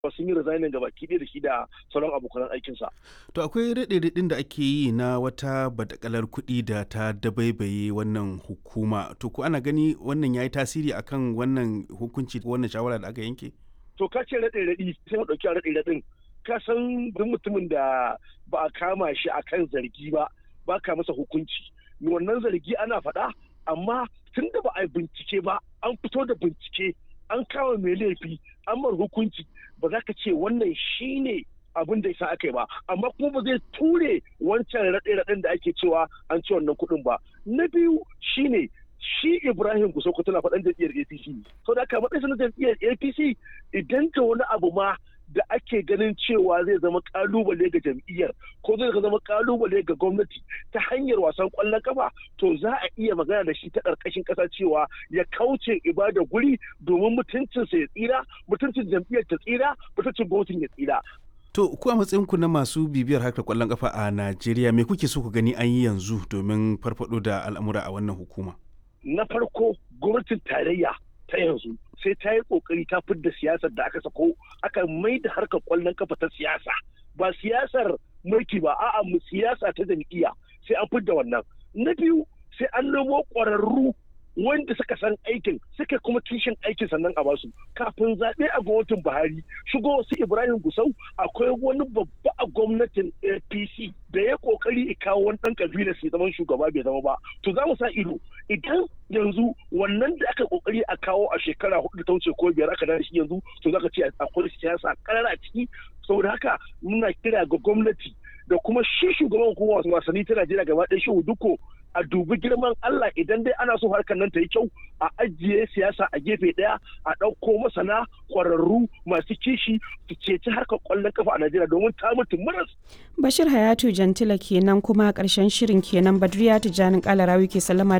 sun yi resigning gaba ki da shi da sauran abokan aikinsa. To akwai raɗe-raɗin da ake yi na wata badakalar kuɗi da ta dabaibaye wannan hukuma. To ko ana gani wannan ya yi tasiri akan wannan hukunci wannan shawara da aka yanke? To ka ce raɗe-raɗi sai mu ɗauki raɗe-raɗin. Ka san duk mutumin da ba a kama shi akan zargi ba ba ka masa hukunci. Wannan zargi ana faɗa amma tun da ba a bincike ba an fito da bincike an kama mai laifi an mar hukunci ba za ka ce wannan shine abin da yasa aka yi ba amma kuma ba zai ture wancan raɗe-raɗen da ake cewa an ci wannan kuɗin ba na biyu shine shi ibrahim kusoko tana faɗan jam'iyyar apc sau da aka matsayin na jam'iyyar apc idan ta wani abu ma da ake ganin cewa zai zama kalubale ga jam'iyyar ko zai zama kalubale ga gwamnati ta hanyar wasan kwallon kafa to za a iya magana da shi ta ƙarƙashin ƙasa cewa ya kauce ibada guri domin mutuncinsa ya tsira mutuncin jam'iyyar ta tsira mutuncin gwamnatin ya tsira To, ku a matsayinku na masu bibiyar harkar kwallon kafa a Najeriya, me kuke so ku gani an yi yanzu domin farfado da al'amura a wannan hukuma? Na farko, gwamnatin tarayya ta yanzu sai ta yi kokari ta fidda siyasar da aka sako aka mai da harkar kwallon kafa ta siyasa ba siyasar mulki ba a'a mu siyasa ta jam'iyya sai an fidda wannan na biyu sai an nemo ƙwararru wanda suka san aikin suka kuma kishin aikin sannan a basu kafin zaɓe a gwamnatin buhari shigo su ibrahim gusau akwai wani babba a gwamnatin apc da ya kokari ya kawo wani ɗan kabilar su zaman shugaba bai zama ba to za mu sa ido idan yanzu wannan da aka kokari a kawo a shekara hudu ta wuce ko biyar aka da shi yanzu to zaka ce akwai siyasa karara ciki saboda haka muna kira ga gwamnati da kuma shi shugaban hukumar wasanni ta Najeriya gaba ɗaya shi duko a dubi girman Allah idan dai ana so harkar nan ta yi kyau a ajiye siyasa a gefe ɗaya a ɗauko masana ƙwararru masu kishi su ceci harkar ƙwallon kafa a Najeriya domin ta mutu maras. Bashir Hayatu Jantila kenan kuma ƙarshen shirin kenan Badriya Tijjanin Kalarawi ke sallama